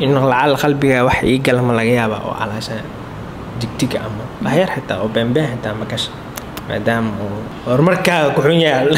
in lacal qalbiga wax ii gala ma laga yaaba oo calaasha digdig ama waxyar xitaa oo beenbeen xitaa ma gasha maadaama uu horumarkaaga ku xun yahay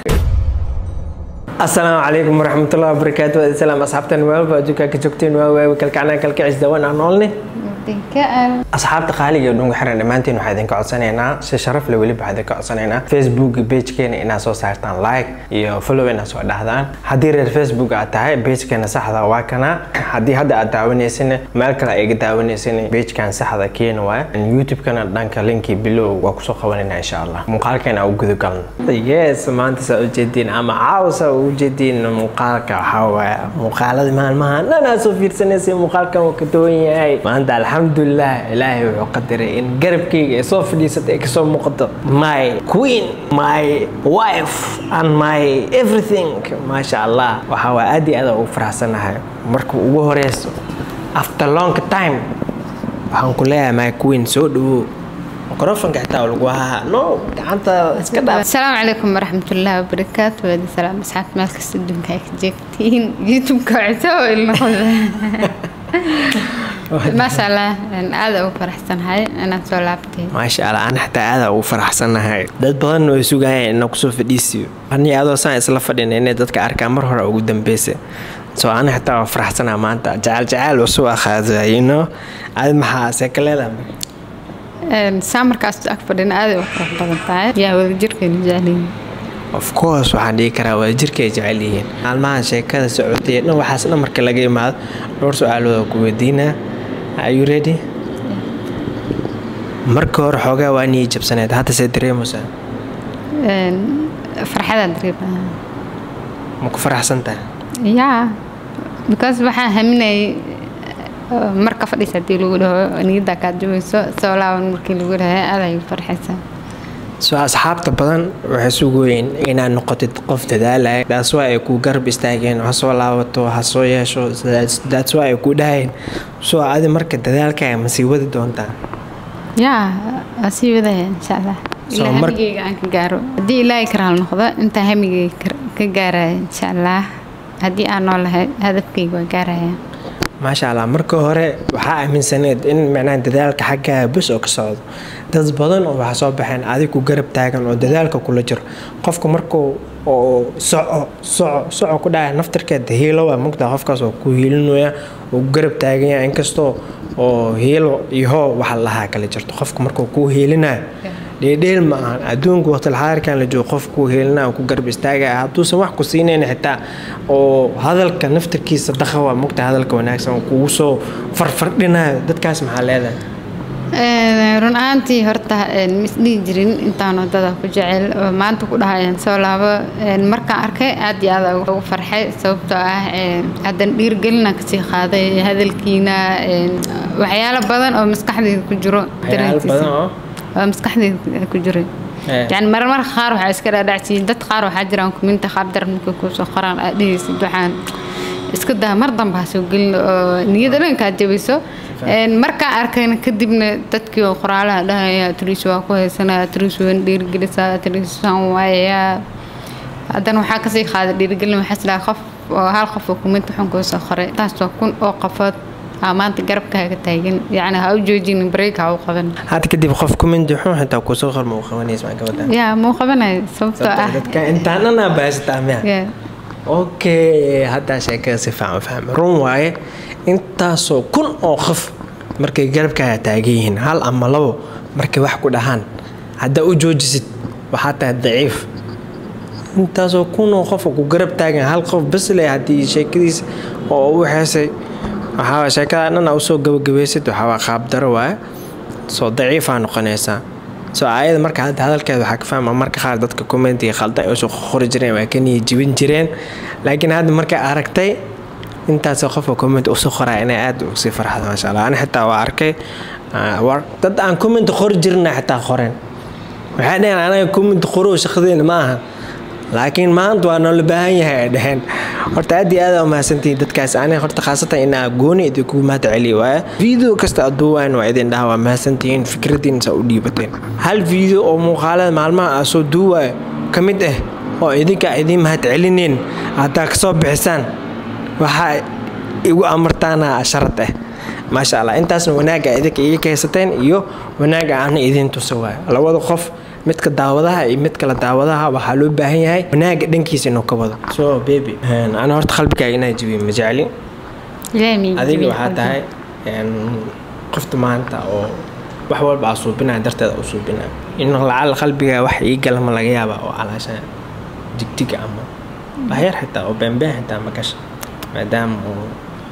asalaamu calaykum waraxmatullahi wabarakaatu salaam asxaabtan maalba adduunkaa ka joogteen waa waawi kalkacnaa kalkicis dawan aan noolne asxaabta qaaliga ee dhunga xiran dhammaantiin waxaa idinka codsanaynaa si sharaf leh weliba waxaa idinka codsanaynaa facebook pagekeena inaad soo saartaan like iyo follow inaad soo dhahdaan haddii reer facebook aad tahay pagekeena saxda waa kana haddii hadda aad daawanaysin meel kale iga daawanaysin pagekan saxda keena waay youtube-kana dhanka linkii bilow waa kusoo qabanayna insha allah muuqaalkeena u gudagalno yes maanta saa ujeediin ama caawsa ujeediin muuqaalka waxaa waaya muuqaalada maalmaha dhan aad soo fiirsanaysa muuqaalkan waa ka duwan yahay maanta alxamdulilah ilaahay wuxuu qadaray in garabkayga ay soo fadhiisatay ay kasoo muuqato my queen my wife and my everything maasha allah waxaa waa aad iyo aad ugu faraxsanahay marka ugu horeyso after long time waxaan ku leeyahay my queen soo dhawow microfonka xitaa lagu hahaa no gacanta iska dhaaf asalaamu calaykum waraxmatullaahi wabarakaatu waadi salaam asxaabta meel kasta adduunka ay ka jeegtiin youtube-ka citoo ilnoqda maasha allah aada ugu faraxsanahay inaad soo laabtay maasha allah ana xataa aada ugu faraxsanahay dad badan way sugayaan inaa kusoo fadhiisiyo ani adoo saan isla fadhina inay dadka arkaan mar hore ugu dambeysa so ana xitaa waa faraxsanaa maanta jacayl jacayl usoo akhaado you know aad maxaa seeka leedahay saa markaas ag fadhina aada u qurux badan tahay yaa wadajirkeenu jeceliyin of course waxaan dhihi karaa wadajirka ay jecel yihiin maalmahan sheekada socotay dhan waxaas dhan marka laga imaado dhowr su-aalooda ku weydiinaa are you ready marka hore xoogaa waa nii jabsaneed hadda see dareemaysaa farxadaan dareemaa ma ku faraxsan tahay yaa because waxaan haminayay marka fadhiisa hadii lagu dhaho niyaddaa kaad jabayso soo laaban markii lagu dhahay aad ay farxaysaa soo asxaabta badan waxay sugooyeen inaad noqotid qof dadaalaya daas waa ay ku garab istaageen ha soo laabato ha soo yeesho daas waa ay ku dhahayeen soo adi marka dadaalkaaga ma sii wadi doontaa yaa waa sii wadaya insha allah ilaa hamigeyga aan ka gaaro haddii ilaahay karaal noqdo intaa hamigeyga ka gaaraya insha allah haddii aan noolahay hadafkeyga waa gaaraya maasha allah marka hore waxaa aaminsaneed in micnaha dadaalka xaggaa bes oo ka socdo dad badan oo waxaa soo baxeen adig ku garab taagan oo dadaalka kula jiro qofka markuu oo soco soco soco ku dhacay naftarkeeda hiilo waa mugtaa qofkaas oo ku hiilinaya oo ku garab taaganya inkastoo oo hiilo iyo hoo waxa lahaa kala jirto qofka markuu kuu hiilinayo dheedheel ma ahan adduunka waqtilxaadirkan la joogo qof kuu hiilina ku garab istaagaya hadduusan wax ku siinayn xitaa oo hadalka naftarkiisa daqa waa mugta hadalka wanaagsan kugu soo farfardhinayo dadkaas maxaa leedahay run ahaantii horta misdhihi jirin intaan wadada ku jecel oo maanta ku dhahayaan soo laabo markaan arkay aad iyo aad ugu farxay sababtoo ah haddan dhiirgelina kasii qaaday hadalkiina waxyaalo badan oo maskaxdeyda ku jiro oo maskaxdeyda ku jiray yani marmar qaar waxaa iska dhaadhacsiiyey dad qaar waxaa jiraan kuminta qaabdar markay kuusoo qoraan aad dhehaysid waxaan iska daa mar dambe ha soo gelin oo niyada dhankaad jabayso markaa arkayna kadibna dadkii oo qoraalaha dhahaya atriis waa ku haysanaya atriis waan dhiirgelisa atriisaan waayayaa haddana waxaa kasii qaaday dhiirgelin waxaa isdhaha qof oo hal qof oo kuminta xun kuusoo qoray taas waa kun oo qofood aa maanta garabkaaga taagan yacni ha u joojinin bareeg ha u qaban hadda kadib qof kumindi xun xitaa kusoo qor ma u qabanaysa maa gabadha yaa muu qabanayo sababtoo ah dadka intaanana baasataa miya okay haddaa sheekada si fiican u fahmay run waaye intaasoo kun oo qof markay garabkaaga taagan yihiin hal ama labo markay wax ku dhahaan haddaa u joojisid waxaa tahay daciif intaasoo kun oo qof ku garab taagan hal qof bas le haddii sheekadiisa oo u xeesay waxaa sheekada dhan usoo gabagabaysid waxaa qaabdaro waaye soo daciifaa noqonaysaa soo aayada marka hadda hadalkeeda waxaa ka fahma marka qaar dadka commentiga khaldan ay usoo qori jireen waa ka niya jibin jireen laakiin hadda markay aragtay intaas qofka comment usoo qoraa inay aad usii farxdo maasha allah ani xitaa waa arkay dad aan comment qori jirina xitaa qoreen waxay dhaheen anaga comment qorow shaqadeena ma aha laakiin maanta waa noola baahan yahay ay dhaheen horta aad iyo aad aa umahadsantihiin dadkaas aniga horta khaasatan inaa gooni idinku mahad celiya waaya video kasta aduuwaan waa idin dhaha waa mahadsantihiin fikradiin saa u dhiibateen hal video oo muuqaalada maalmaha aa soo duuwaayo ka mid ah oo idinka idiin mahad celineen haddaa kasoo bixisaan waxaa igu amartaana sharad ah maasha allah intaasna wanaagga idinka iga kaysateen iyo wanaagga aana idiin tusa waayo labada qof midka daawadaha iyo mid kale daawadaha waxaa loo baahan yahay wanaagga dhankiisa inuu ka wado so baby ana horta qalbigaaga inaa jabiyo ma jecli adiga waxaa tahay qofta maanta oo wax walba aa suubinaya darteeda u suubinaya in lacal qalbigaa wax ii gala ma laga yaaba oo calaasha jigjiga ama waxyar xitaa oo beenbeen xitaa ma gasha maadaama uu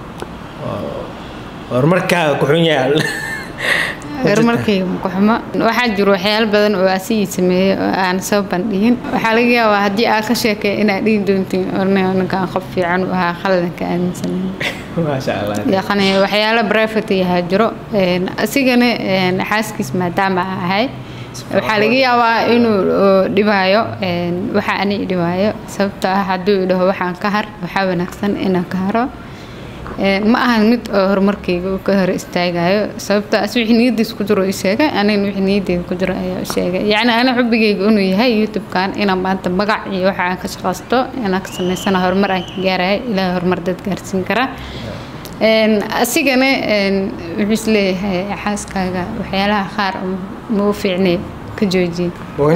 horumarkaaga ku xun yahay horumarkayga makuxumo waxaa jiro waxyaalo badan oo asigii sameeyey oo aan soo bandhigin waxaa laga yaabaa haddii aad ka sheekay inaad dhihi doontiin ninkan qof fiican u ahaa khaladanka aaminsanayn maasha allah yaqani waxyaalo private yahaa jiro asigana xaaskiis maadaama a ahay waxaa laga yaabaa inuu dhibaayo waxa ani dhibaayo sababtoo ah hadduu idhaho waxaan ka har waxaa wanaagsan inaan ka haro ma ahan mid oo horumarkayga uu ka hor istaagayo sababtoo as wixii niyadiis ku jiro ii sheegay anigana wixii niyadeyda ku jiro ayaa sheegay yacni ana xubigayga inuu yahay youtube-kan inaan maanta magac iyo waxa aan ka shaqaysto inaan ka samaysana horumar aan ka gaaraya ilaahay horumar dad gaarsiin kara asigana wuxuu isleeyahay xaaskaaga waxyaalaha qaar ma u fiicnay ka joojiye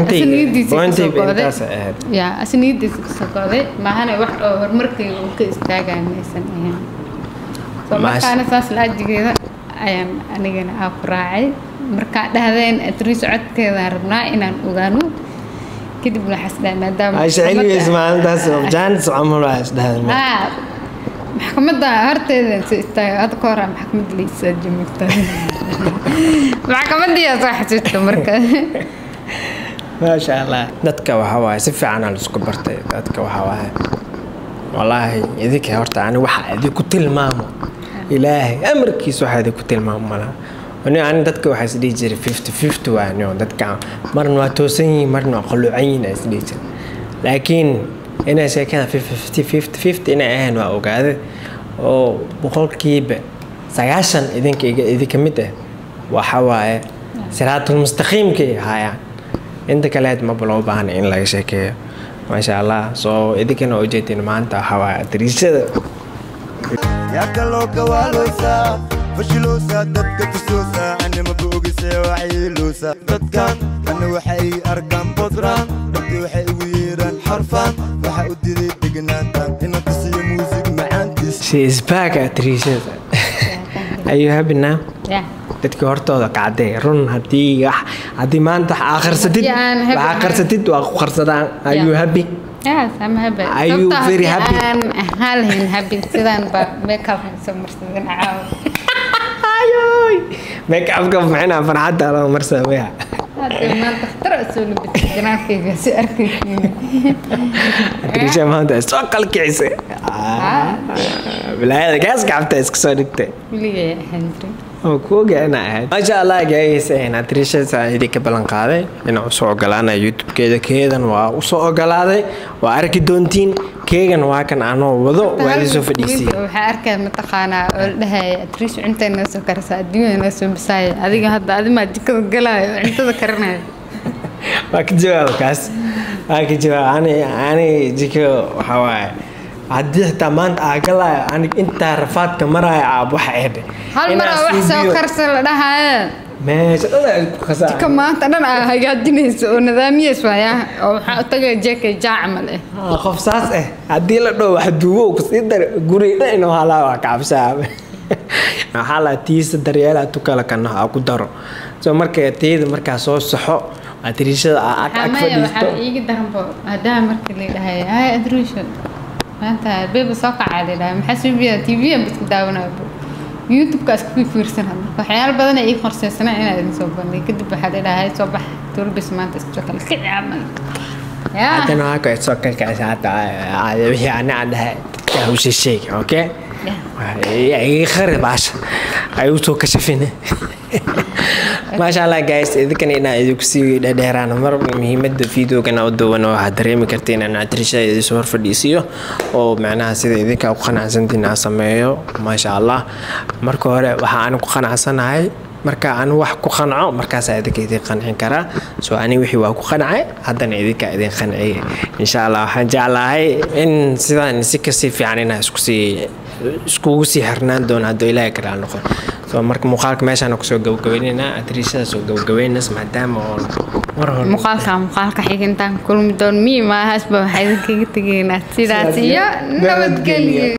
ya asi niyadiisa kasoo go'day maahana wax oo horumarkayga uu ka istaagaya maysan ahayn markaana saas laajigeeda ayaan anigana aa ku raacay markaa dhahdeen atriis codkeedaan rabnaa inaan ogaano kadib waxaas dhahay maadaama maxkamadda horteeda soo istaaga hadda ka horaa maxkamadda laysaa jimigta maxkamadiyaa soo xasuusta marka maasha allah dadka waxaa waaye si fiicanaa laisku bartay dadka waxaa waaye wallaahi idinka horta ani waxa idinku tilmaamo ilaahay amarkiisa waxaa idinku tilmaamo malaha ani ani dadka waxaa isdhihi jiray fifty fifty waani oo dadka marna waa toosan yihiin marna waa qalluucan yihiin aa isdhihi jiray laakiin inay sheekada fifty fifty fifty inay ahayn waa ogaaday oo boqolkiiba sagaashan idinka idinka mid ah waxa waaye siraatul mustaqiimkay haayaan inta kaleed maba loo baahna in laga sheekeeyo maasha allah soo idinkana ujeedin maanta waxaa waaye adriishada yaa kaloo gawaaloosaa fashiloosaa dadka tusoosaa anima boogise waxiiloosaa dadkan ana waxay arkaan bodraan dadka waxay ugu yeeraan xarfaan waxa u diray degnaanta ina tusiyo muusig macaantiis she is back adriishada are you happy now yeah. dadkii hortooda kacdee run haddii haddii maanta wax akhrisatid Haddii aan happy wax akhrisatid waa ku qarsadaan are you happy Yes, I'm happy. Are you Sababtoo very haddii happy? aan halhin happy sidaan baa makeup soo marsadan caawa. ayoy make-upka maxayna farxadda loo marsamaya Hadda maanta khatar aad soo labisay ganacsiga si arkaysiin. adriisha maanta soo qalkicisay bilaayada gaas gacabta iska soo dhigtay Weligay ahaan jiray. oo ku ogaa inaa ahayd maasha allah gaagaysa adriishada idinka ballan qaaday inaan usoo ogolaanaya youtube-keeda keedan waa usoo ogolaaday waa arki doontiin keegan waa kan anoo wado waa idin soo fadhiisiyey Waxaa arkaya mataqaanaa oo la dhahaya atriish cunta noo soo karsa adduunyada noo soo bisaaya adiga hadda adimaa jikada galaayo oo cuntada karinaya waa ka jawaab kaas waa ka jawaab ani ani jiko waxaa waaye haddii xitaa maanta aa galaayo anig intaa rafaadka maraayo aab waxa eedhe hal mar oo wax soo karsa la dhahaya meesha dhan ay ku jika kasaa maanta dhan aa hagaajinayso oo nidaamiyas waaya oo waxaa u tagaya jeeka jaacamal eh Ah, qof saas eh haddii la dhow wax duubo kusii dar guri dhan inuu halaa waa kacabsaa waxaa la tiisa daryeela tukala kana ha ku daro so marka tiyada markaa soo saxo adriishada aa ag ag xamaya fadhiisto waxaa iiga daranbo maadaama markii la dhahay hay adruusho maanta beeba soo kacaa la dhahay maxaa suubiya tv aan badku daawanaya youtube-ka isku fiirsan hadda waxyaalo badan ay ii qorseysana inaa idin soo bandhig kadib waxaa la dhahay soo bax turbis maanta isoo kale kici camal yaa haddana waa ka soo kalkacisa hadda ah, wixii ani aan dhahay dadka hawsha sheeg okay iga khari baasha ay usoo kashafine maasha allah guys idinkana inaa idinku sii dhadheeraan mar muhiimada videogana u duwan oo waxaad dareemi kartiin in atrishada idinsoo hor fadhiisiyo oo macnaha sida idinka ku qanacsantiin aan sameeyo maasha allah marka hore waxaa ani ku qanacsanahay marka anu wax ku qanco markaasaa idinka idin qancin karaa so ani wixii waa ku qancay haddana idinka idin qanciyay insha allah waxaan jeclahay in sidaan si kasii fiican inaa isku sii iskugu sii xirnaan doona hadduu ilaahay karaal noqon so marka muuqaalka meeshaan kusoo gabagabaynaynaa adriishada soo gabagabaynays maadaama oon mar hore muuqaalka muuqaalka xigintaan kulmi doon mii maahaasba waxaa idinkaga tegaynaa sidaas iyo nabadgelyo